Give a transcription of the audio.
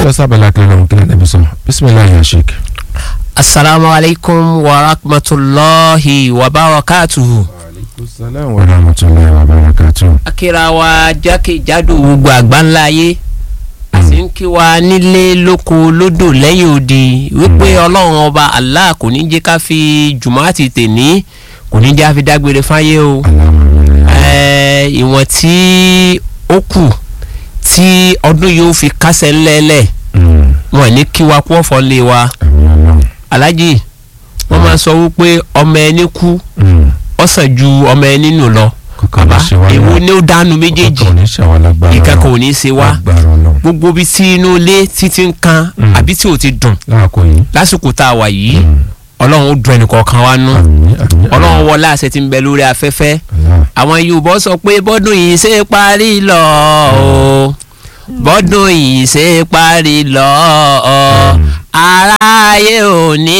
lọ sábàlá kan lọ́run kí lẹ́nu sọ bisimilayi ya sheik. asalaamu alaykum wa rahmatulahi wa barakatuhu. aleykum salaam wa rahmatulahi wa barakatuh. akira wa jákèjádò gbogbo àgbáńlá ayé a sì ń kí wa nílé lóko lódò lẹ́yìn odi wípé ọlọ́run ọba allah kò ní jẹ́ ká fi jùmọ́àtì tèní kò ní jẹ́ ká fi dágbére fáyé o Ẹ, ìwọ̀n tí ó kù tí ọdún yóò fi kásẹ̀ ńlẹ́lẹ̀ wọn ní kí wa kú ọ̀fọ̀ lé wa alájì wọ́n máa sọ wípé ọmọ ẹni kú ọ̀sán ju ọmọ ẹni nù lọ bàbá èwo ni ó dánu méjèèjì ìkẹ́kọ̀ọ́ ò ní í ṣe wá gbogbo bí tí inú ilé títí ń kan Mm. àbí tí ò ti dùn láàkó yìí. lásìkò tá a wà yìí ọlọ́run ó dùn ẹnìkọ̀ọ̀kan wa nú ọlọ́run wọlé àṣẹ tí ń bẹ lórí afẹ́fẹ́ àwọn yorùbá sọ pé bọ́dún yìí ṣe parí lọ o bọ́dún yìí ṣe parí lọ o aráyé ò ní